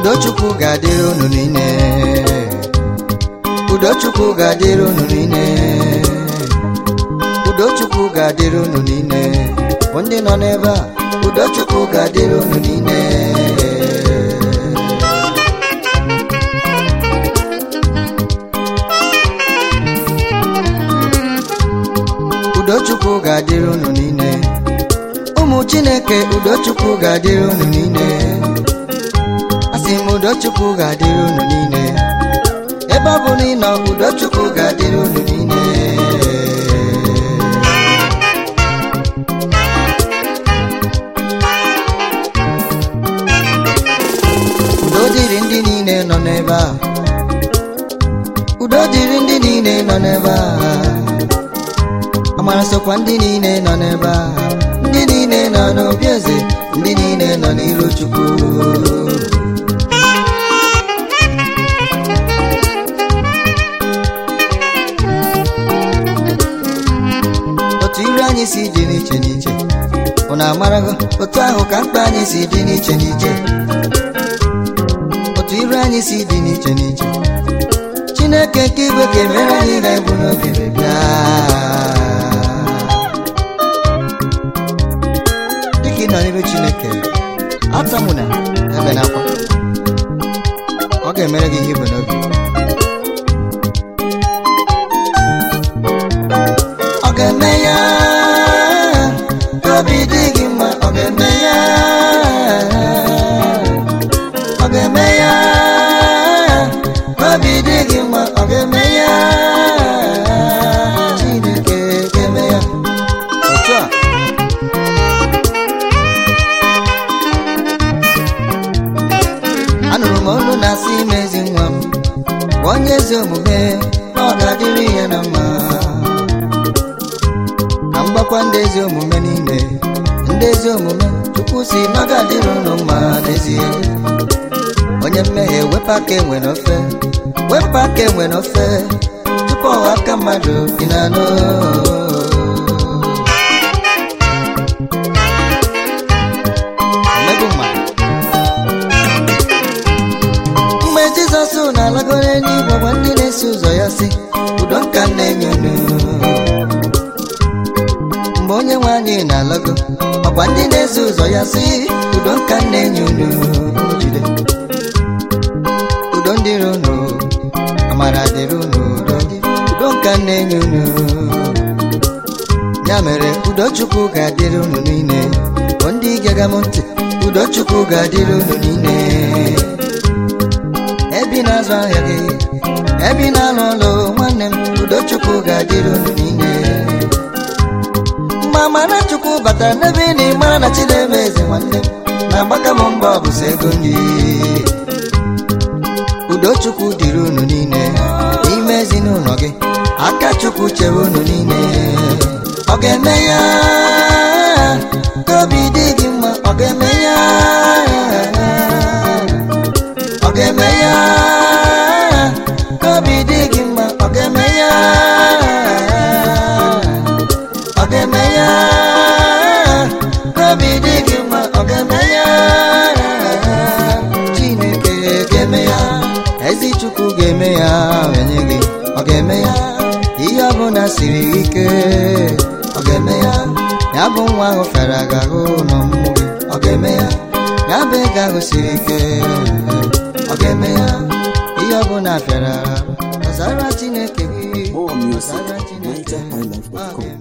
udochukwu ga-adịrị unu niile udochukwu ga-adịrị unu niile udochukwu ga-adịrị unu niile bụ ndị nọ n'ebe a udochukwu ga-adịrị unu niile udochukwu ga-adịrị unu niile ụmụ chineke udochukwu ga-adịrị unu niile asị m udochukwu ga-adịrị unu niile ebe ọ bụ na ị nọ udochukwu ga-adịrị unu niile udo dịrị ndị niile nọ n'ebe a udo dịrị ndị niile nọ n'ebe a amara sokwa ndị niile nọ n'ebe a ndị niile nọ n'obi eze ndị niile nọ n'iru chukwu otu iru anyị si dị n'iche n'iche ụna amarago otu ahụ ka mkpa anyị si dị n'iche n'iche otu iru anyị si dị n'iche n'iche chineke nke igwe ga-emere anyị na-ebu n'obi bịa dịka ị nọ n'ebe chineke atamụna ebe n'akwa ọ ga-emere gị ihe ibu n'obi ọ ga-eme ya ka obi dị gị mma ọ ga-eme ya ọ ga-eme ya ka obi dị gị mma ọ ga-eme ya chineke ga-eme ya otu a anụrụ m olu na-asị ime ezi nwa m gwa onye ezi omume na ọ ga-adịrị ya na mma ka m gbakwa ndị ezi omume niile ndị ezi omume chukwu si na ọ ga-adịrị unu mma n'ezie onye mmehie wepụ aka enwe n'ofe wepụ aka enwe n'ofe tupu ọwa aka mmadụ ị na-anụ Omegbu mmadụ mgbe jizọs na-alagoro n'igwe gwa ndị na-eso ụzọ ya si udo nka m na-enye unu mgbe onye nwe anyị na-alago ọkwa ndị na-eso ụzọ ya si udo nka m na-enye unu unu jide udo dịrị unu amara dịrị unu udo udo nka m na-enye unu ya mere udochukwu ga-adịrị unu niile bụ ndị gega m ntị udochukwu ga-adịrị unu niile ebi na-azụ ahịa gị ebi na-alụ ọlụ nwanne m udochukwu ga-adịrị unu niile mgbe amara chukwu batara n'ebe ị na-ịmara na chineme eze nwanne m na-agbaka m mbọ bụso ego nri udochukwu dịrị unu niile n'ime ezinụlọ gị aka chukwu chere unu niile ọ ga-eme ya ka obi dị gị mma ọ ga-eme ya ọ ga-eme ya ka obi dị gị mma ọ ga-eme ya ọ ga-eme ya ka obi dị gị mma ọ ga-eme ya chineke ga-eme ya ezi chukwu ga-eme ya enye gị ọ ga-eme ya ihe ọbụla siri ike ọ ga-eme ya ya bụ nwa ahụ fere aga ahụ n'ọmụmụ gị ọ ga-eme ya ya bụ ego ahụ siri ike ọ ga-eme ya ihe ọbụla fịara ọzara chineke gị More music ọzara at chineke ọ NigerHighlife.com. ga-eme